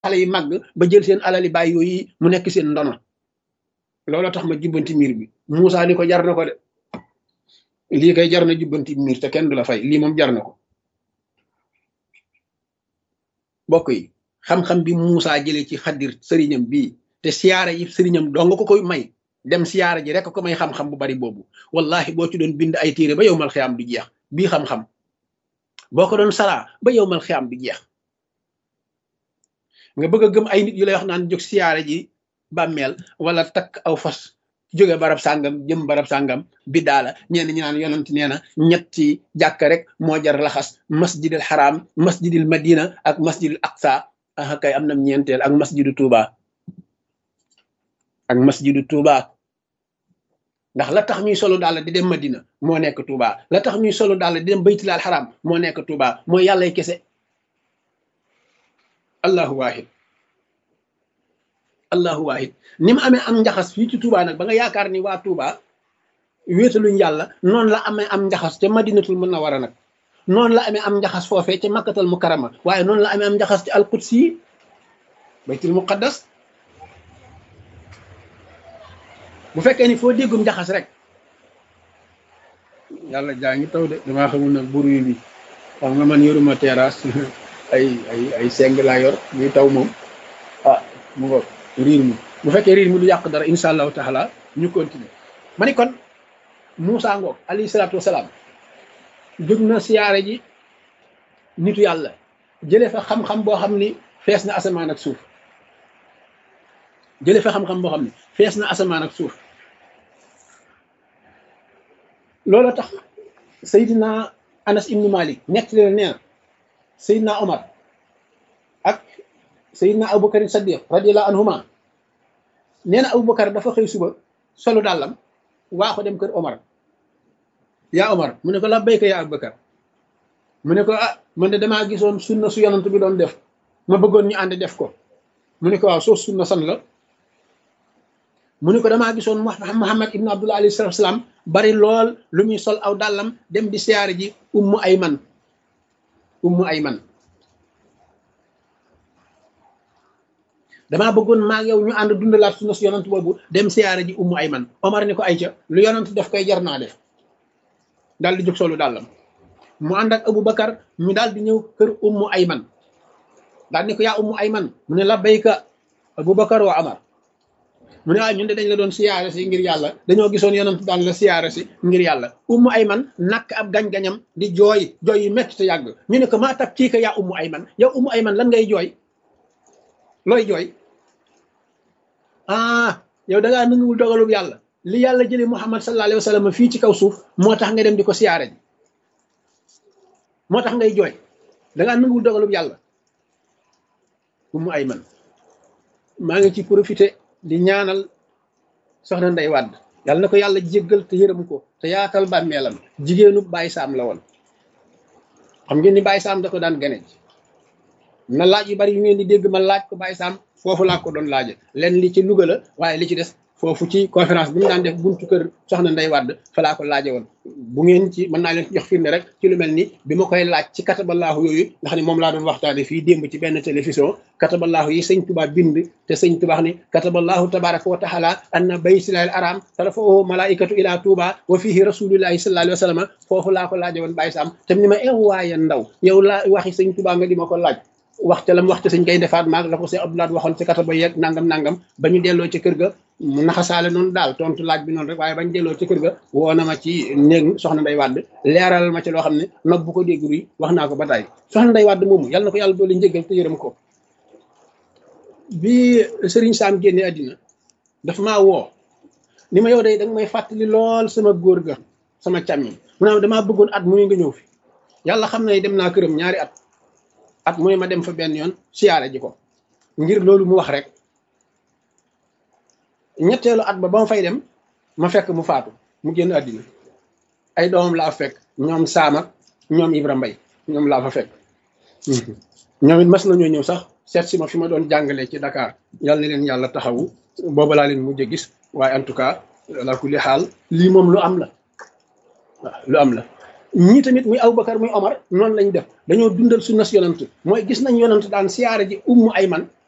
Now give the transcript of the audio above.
xale yi màgg ba jël seen alali baay yooyu mu nekk seen ndono looloo tax ma jubbanti miir bi Moussa ni ko jar na ko de lii kay jar na jubbanti miir te kenn du la fay lii moom jar na ko bokk yi xam-xam bi Moussa jëlee ci xaddir sëriñam bii te siyaara yi sëriñam doo nga ko koy may dem siyaara ji rek ko may xam-xam bu bari boobu wallahi boo ci doon bind ay téere ba yow mal xiyaam du jeex bii xam-xam boo ko doon saraa ba yow mal xiyaam du jeex nga bëgg a gëm ay nit yu lay wax naan jóg siyaara ji bàmmeel wala takk aw fas jóge barab sàngam jëm barab sàngam biddaa la ñenn ñi naan yonent nee na ñetti jàkk rek moo jar laxas masjidil xaraam masjidil madina ak masjidil aqsa ah kay am na ñeenteel ak masjidu tuuba ak masjidu tuuba ndax la tax ñuy solo daal di dem madina moo nekk tuuba la tax ñuy solo daal di dem baytilaal xaraam moo nekk tuuba mooy yàllay kese allahu wahid allahu wahid ni mu amee am njaxas fii ci Touba nag ba nga yaakaar ni waa Touba wéetaluñ yàlla noonu la amee am njaxas ca madinatul munawwara nag noonu la amee am njaxas foofee ca makkatal mukarrama waaye noonu la amee am njaxas ci alqudsi yi baytul muqaddas bu fekkee ni foo déggum njaxas rek yàlla jaa ngi taw de damaa xamul nag buru bi xam nga man yoruma terrasse ay ay ay seng laa yor muy taw moom ah mu ngo riir mi bu fekkee riir mi du yàq dara insha allahu taala ñu continuer ma ni kon Moussa ngoog alayhi salaatu wasalaam jóg na siyaare ji nitu yàlla jële fa xam-xam boo xam ni fees na asamaan ak suuf jële fa xam-xam boo xam ni fees na asamaan ak suuf loolu tax Seydina Anas ibnu Malik nekk leen nee na Seydina Omar ak Seydina Aboubacar Saddiq radiyallahu anhuma nee na Aboubacar dafa xëy suba solu dàllam waa ko dem kër Omar yaa Omar mu ne ko la béyka yaa Aboubacar mu ne ko ah man de damaa gisoon sunna su yonant bi doon def ma bëggoon ñu ànd def ko mu ne ko waaw soo sunna san la mu ne ko damaa gisoon Muhammad ibn Abdullah alayhi salatu salaam bari lool lu muy sol aw dàllam dem di siyaare ji ummu ayman ummu ayman damaa bëggoon maag yow ñu ànd dundalaat sunna su yonant boobu dem siyaare ji ummu ayman Omar ni ko ay ca lu yonant def koy jar naa def daal di jóg solu dàllam mu ànd ak Abu Bakar ñu daal di ñëw kër ummu ayman daal ni ko yaa ummu ayman mu ne la bayka Abu Bakar wa Omar mu ne waaye ñun de dañ la doon siyaare si ngir yàlla dañoo gisoon yonent daan la siyaare si ngir yàlla ummu ayman nakk ab gañ-gañam di jooy jooy yu metti te yàgg ñu ne ko maa tab kii ka yaa ummu ayman yow ummu ayman lan ngay jooy looy jooy ah yow da ngaa nanguwul dogalub yàlla li yàlla jëlee muhammad sallallahu alayhi wa sallam fii ci kaw suuf moo tax nga dem di ko siyaare ji moo tax ngay jooy da ngaa nanguwul dogalub yàlla ummu ayman maa ngi ci profité di ñaanal soxna Ndey Wàdd yàlla na ko yàlla jéggal te yërëm ko te yaatal bàmmeelam jigéenu Baye Sam la woon xam ngeen ni Baye Sam da ko daan gane ji na laaj yu bari yu ngeen di dégg ma laaj ko Baye Sam foofu laa ko doon laaje leen li ci Louga la waaye li ci des foofu ci conférence bi mu daan def buntu kër soxna Ndey Wàdd fa laa ko laaje woon bu ngeen ci mën naa leen jox firnde rek ci lu mel ni bi ma koy laaj ci kataballaahu yooyu nga xam ne moom laa doon waxtaane fii démb ci benn télévision kataballaahu yi sëñ Tuubaa bind te sëñ Tuubaa ni kataballaahu tabaraka wa taala anna baytillaahil araam tarfa'uhu malaa'ikatu ila Tuubaa wa fihi rasuulullaahi sallallaahu alayhi wa sallam foofu laa ko laaje woon Baye Sam te ni ma ew waaye ndaw yow laa waxi sëñ Tuubaa nga di ma ko laaj wax ca lam wax ca sëñ koy defaat maag la ko see Abdoulaye waxoon ci kataba yeeg nangam nangam ba ñu delloo ci kër ga mu naxasaale noonu daal tontu laaj bi noonu rek waaye bañ delloo ci kër ga woo na ma ci néeg soxna Ndey Wàdd leeral ma ci loo xam ne nopp bu ko dégg ruy wax naa ko ba tey soxna Ndey Wàdd moomu yàlla na ko yàlla doole njëggal te yërëm ko bi Serigne Sam génne àddina dafa maa woo ni ma yow day danga may fàttali lool sama góor ga sama càmmiñ mu ne damaa bëggoon at mu nga ñëw fi yàlla xam na dem naa këram ñaari at at mu ne ma dem fa benn yoon siyaare ji ko ngir loolu mu wax rek ñetteelu at ba ba ma fay dem ma fekk mu faatu mu génn àddina ay doomam laa fekk ñoom Saam ak ñoom Ibra Mbay ñoom laa fa fekk ñoom it mas nañoo ñëw sax seet si ma fi ma doon jàngalee ci Dakar yàlla na leen yàlla taxawu booba laa leen mujj gis waaye en tout cas la kulli xaal lii moom lu am la waaw lu am la ñii tamit muy Aboubacar muy Omar noonu lañ def dañoo dundal sunnas yonant mooy gis nañ yonant daan siyaare ji ummu ayman